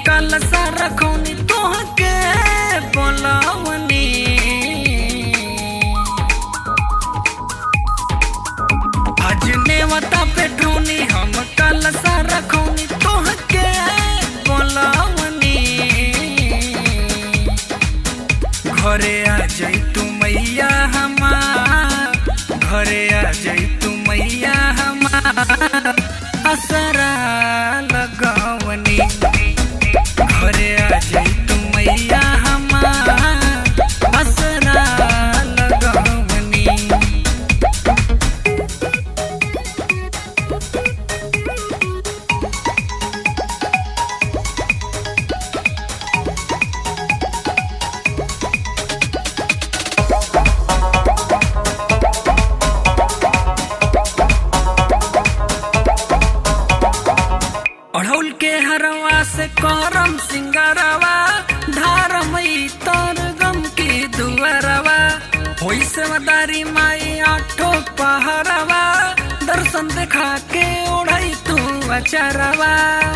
कल रखौनी तोहके बोलवनी आज नेवता पे ढोनी हम कल रखौनी तोहके बोलवनी घरे आ जाई तू मैया हमार घरे आ जाई तू मैया हमार असरा लगवनी घरे आ जाई तू मैया हमार असरा लगवनी अढ़ौल के हरवा से करम सिंगरवा धारमई तर गम की दुअरवा होई से मदारी माई आठो पहरवा दर्शन देखा के ओढ़ई तू अचरवा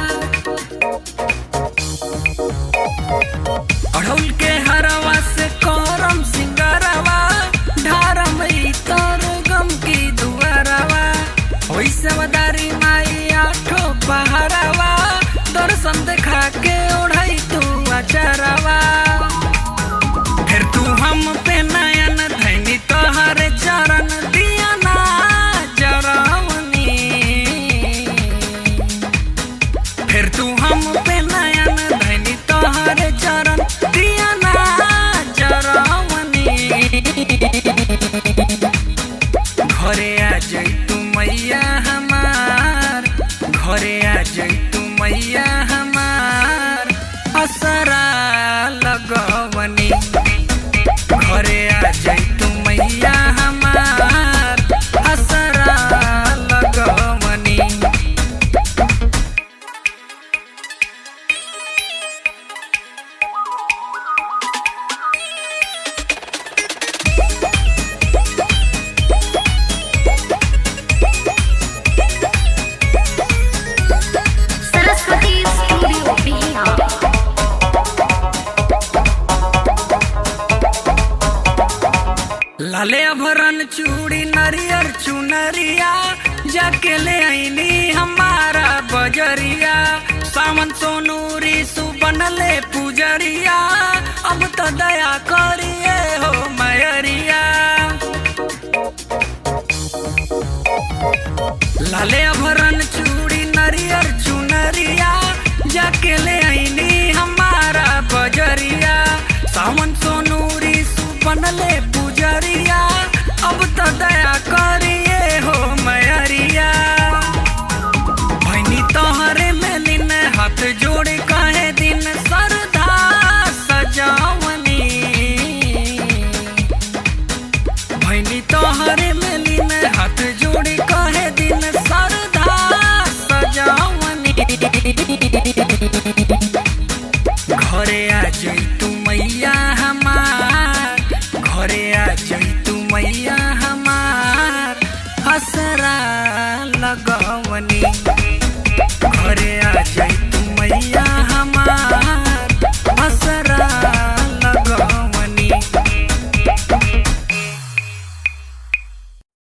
अढ़ौल के हरवा से करम सिंगरवा धारमई तर गम की दुअरवा होई से मदारी माई आठो पहरवा दर्शन देखा के ओढ़ई तू अचरवा फिर तू हम पे नयन धैनी तोहर चरण दिया ना जरावनी फिर तू हम पे नयन धैनी तोहर चरण दिया ना जरावनी घरे आ जाई तू मैया हमार घरे आ जाई तू मैया हमार असरा लगवनी घरे आ जाई तू मैया हमार असरा लगवनी सरस्वती स्टूडियो बिहार लाले अभरन चूड़ी नरियर चुनरिया जाके ले आईनी हमारा बजरिया सावन सोनूरी सुबनले पुजरिया अब तो दया करिए हो मयरिया लाले अभरन चूड़ी नरियर चुनरिया जाके ले आईनी हमारा बजरिया सावन सोनूरी सुपनले पुजरिया अब तो दया करिए हो मयरिया भैनी तोहरे में दिन हाथ जोड़ कहे दिन सरदा सजावनी भैनी तोहरे मिलीन हाथ जोड़ी कहे दिन सरदा सजावनी घरे आ जाई तू मैया हमार घरे आ जाई तू मैया हमार असरा लगवनी घरे